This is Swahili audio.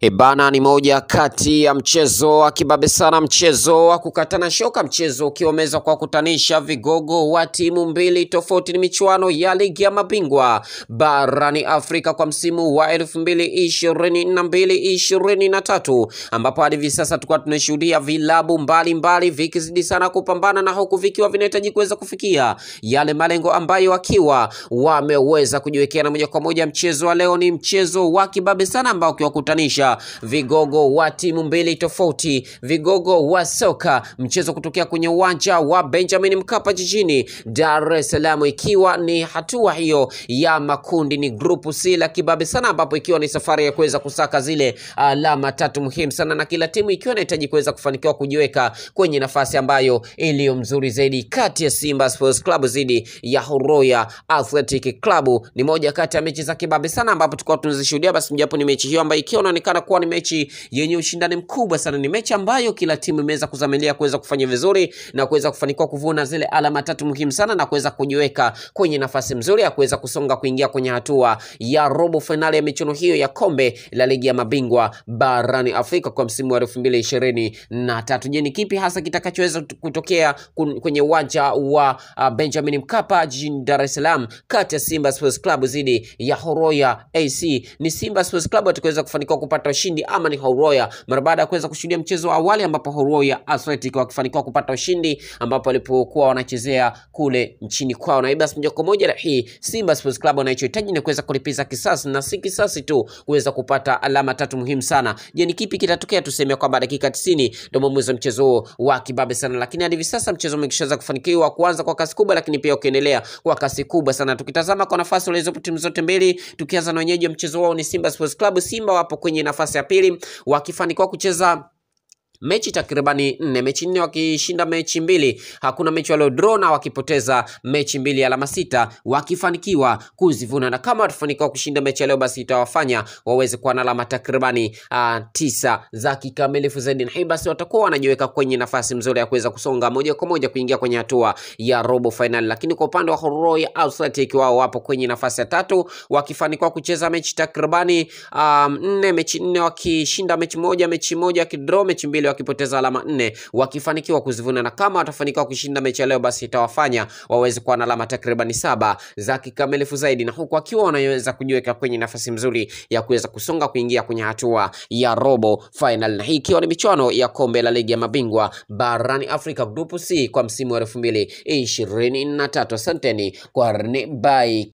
Ebana ni moja kati ya mchezo wa kibabe sana, mchezo wa kukatana shoka, mchezo ukiwa umeweza kuwakutanisha vigogo wa timu mbili tofauti. Ni michuano ya ligi ya mabingwa barani Afrika kwa msimu wa elfu mbili ishirini na mbili ishirini na tatu ambapo hadi hivi sasa tulikuwa tunashuhudia vilabu mbalimbali vikizidi sana kupambana na huku vikiwa vinahitaji kuweza kufikia yale malengo ambayo wakiwa wameweza kujiwekea, na moja kwa moja mchezo wa leo ni mchezo wa kibabe sana ambao ukiwakutanisha vigogo wa timu mbili tofauti, vigogo wa soka, mchezo kutokea kwenye uwanja wa Benjamin Mkapa jijini Dar es Salaam, ikiwa ni hatua hiyo ya makundi, ni grupu C la kibabe sana, ambapo ikiwa ni safari ya kuweza kusaka zile alama tatu muhimu sana, na kila timu ikiwa inahitaji kuweza kufanikiwa kujiweka kwenye nafasi ambayo iliyo mzuri zaidi, kati ya Simba Sports Club dhidi ya Horoya Athletic Club. Ni moja kati ya mechi za kibabe sana, ambapo tulikuwa tunazishuhudia, basi mjapo ni mechi hiyo ambayo ikiwa inaonekana kuwa ni mechi yenye ushindani mkubwa sana. Ni mechi ambayo kila timu imeweza kuzamilia kuweza kufanya vizuri na kuweza kufanikiwa kuvuna zile alama tatu muhimu sana na kuweza kujiweka kwenye nafasi nzuri ya kuweza kusonga kuingia kwenye hatua ya robo fainali ya michuano hiyo ya kombe la ligi ya mabingwa barani Afrika kwa msimu wa elfu mbili ishirini na tatu. Je, ni kipi hasa kitakachoweza kutokea kun- kwenye uwanja wa uh, Benjamin Mkapa jijini Dar es Salaam kati ya Simba Sports Club dhidi ya Horoya AC? Ni Simba Sports Club watakaweza kufanikiwa kupata ushindi ama ni Horoya mara baada ya kuweza kushuhudia mchezo wa awali ambapo Horoya Athletic wakifanikiwa kupata ushindi ambapo walipokuwa wanachezea kule nchini kwao, na hivyo basi moja kwa moja na hii Simba Sports Club wanachohitaji ni kuweza kulipiza kisasi na si kisasi tu, kuweza kupata alama tatu muhimu sana. Je, ni kipi kitatokea? Tuseme kwamba dakika 90 ndio mwamuzi wa mchezo huo wa kibabe sana, lakini hadi hivi sasa mchezo umeshaweza kufanikiwa kuanza kwa kasi kubwa, lakini pia ukiendelea kwa kasi kubwa sana. Tukitazama kwa nafasi walizopo timu zote mbili, tukianza na wenyeji wa mchezo wao ni Simba Sports Club. Simba wapo kwenye nafasi ya pili wakifanikiwa kucheza mechi takribani nne, mechi nne wakishinda mechi mbili, hakuna mechi walio draw na wakipoteza mechi mbili, alama sita wakifanikiwa kuzivuna, na kama watafanikiwa kushinda mechi ya leo, basi itawafanya waweze kuwa na alama takribani uh, tisa za kikamilifu zaidi, na hii basi watakuwa wanajiweka kwenye nafasi nzuri ya kuweza kusonga moja kwa moja kuingia kwenye hatua ya robo finali. Lakini kwa upande wa Horoya Athletic, wao wapo kwenye nafasi ya tatu wakifanikiwa kucheza mechi takribani um, nne, mechi nne wakishinda mechi moja, mechi moja wakidraw mechi mbili wakipoteza alama nne wakifanikiwa kuzivuna, na kama watafanikiwa kushinda mechi ya leo, basi itawafanya waweze kuwa na alama takribani saba za kikamilifu zaidi, na huku wakiwa wanaweza kujiweka kwenye nafasi nzuri ya kuweza kusonga kuingia kwenye hatua ya robo final, na hii ikiwa ni michuano ya kombe la ligi ya mabingwa barani Afrika grupu C kwa msimu wa elfu mbili ishirini na tatu. Asanteni kwa bye.